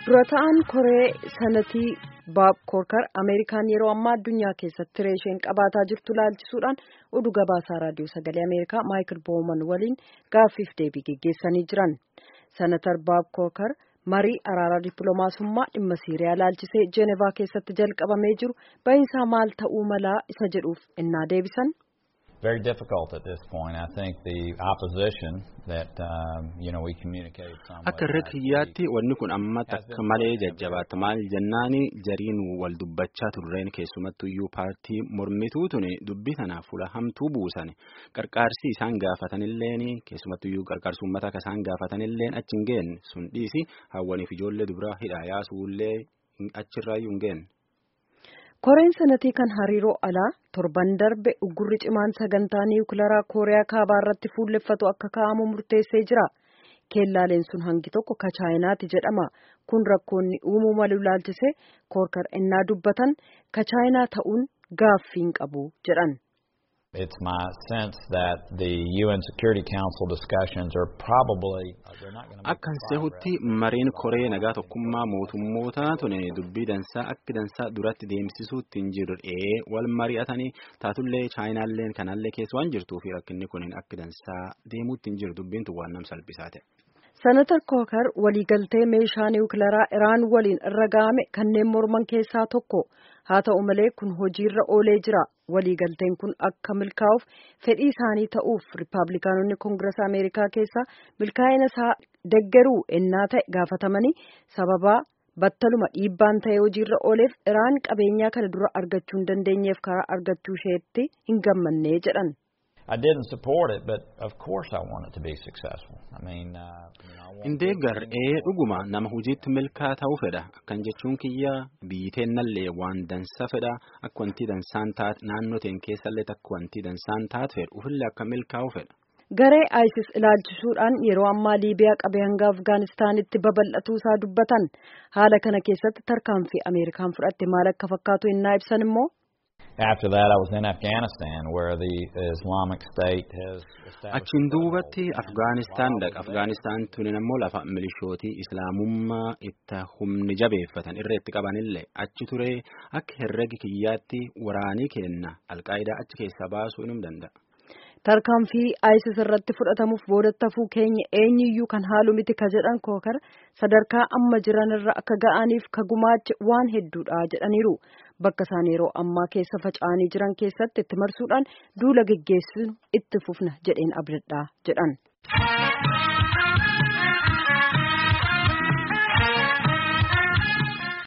dura ta'an koree sanatii baab koorkar ameerikaan yeroo ammaa addunyaa keessatti tiree isheen qabaataa jirtu laalchisuudhaan oduu gabaasaa raadiyoo sagalee ameerikaa maayikil booman waliin gaaffiif deebii geggeessanii jiran sanatar baab koorkar marii araaraa dippiloomaasummaa dhimma siiriyaa laalchisee jeenevaa keessatti jalqabamee jiru bahinsaa maal ta'uu malaa isa jedhuuf innaa deebisan. very difficult at this point. I think the opposition that um, you know we communicated somewhat. Akka irra kiyyaatti wanni kun amma takka malee jajjabaata maal jennaani jariin wal dubbachaa turreen keessumattuyyuu paartii mormituu tuni dubbii tanaaf fuula hamtuu buusan qarqaarsi isaan gaafatanilleen keessumattuyyuu qarqaarsi uummataa akka isaan gaafatanilleen achi hin geenne sun dhiisi hawwaniif ijoollee dubaraa hidhaa yaasuullee achirraayyuu hin geenne. koreen sanatii kan hariiroo alaa torban darbe uggurri cimaan sagantaa niwukilaraa kooriyaa kaabaa irratti fuulleffatu akka kaa'amu murteessee jira keellaaleen sun hangi tokko ka chaayinaati jedhama kun rakkoonni uumuu malu laalchisee koorkar innaa dubbatan ka chaayinaa ta'uun gaaffiin qabu jedhan. It's my sense that the UN Security Council discussions are probably they're not going to Akka sehutti mariin koree nagaa tokkummaa mootummoota tuni dubbii dansaa akka dansaa duratti deemsisuutti hin jirre wal mari'atanii taatullee chaayinaalleen kanallee keessa waan jirtuu fi rakkinni kun akka dansaa deemuutti hin jiru dubbiin tun waan nam salphisaa ta'e. Senatar Kookar waliigaltee meeshaa niwukilaraa Iraan waliin irra ga'ame kanneen morman keessaa tokko haa ta'u malee kun hojiirra oolee jira. Waliigalteen kun akka milkaa'uuf fedhii isaanii ta'uuf Rippaabilikaanonni Koongirasa Ameerikaa keessaa milkaa'ina isaa deggeruu ennaa ta'e gaafatamanii sababaa battaluma dhiibbaan ta'ee hojiirra ooleef Iraan qabeenyaa kana dura argachuu hin dandeenyeef karaa argachuu isheetti hin gammanne jedhan. I didn't support it, but of course I want it to be successful. I mean, uh, you know, I want Indee gar'ee dhuguma nama hojiitti milkaa ta'uu fedha. Akkan jechuun kiyya biyyiteennallee waan dansa fedha. Akka wanti dansaan taate naannoo teen keessallee akka wanti dansaan taate fedha. Ufillee akka milkaa'u fedha. Garee ISIS ilaalchisuudhaan yeroo ammaa Liibiyaa qabee hanga Afgaanistaanitti babal'atuu isaa dubbatan. Haala kana keessatti tarkaanfii Ameerikaan fudhatte maal akka fakkaatu innaa ibsan immoo. After that, I was in Afghanistan, where the Islamic State has established. Achiin duubatti Afgaanistaan dhaqa. Afgaanistaan tuni ammoo lafa milishootii Islaamummaa itti humni jabeeffatan irra itti qabanillee achi ture akka herregi kiyyaatti waraanii kenna alqaayidaa achi keessaa baasuu inum danda'a. Tarkaanfii ISIS irratti fudhatamuuf boodatti hafuu keenya eenyuyyuu kan haalu miti ka jedhan kookar sadarkaa amma jiran irra akka ga'aniif ka gumaache waan hedduudha jedhaniiru. Bakka isaan yeroo ammaa keessa faca'anii jiran keessatti itti marsuudhaan duula geggeessuun itti fufna jedheen abdadhaa jedhan.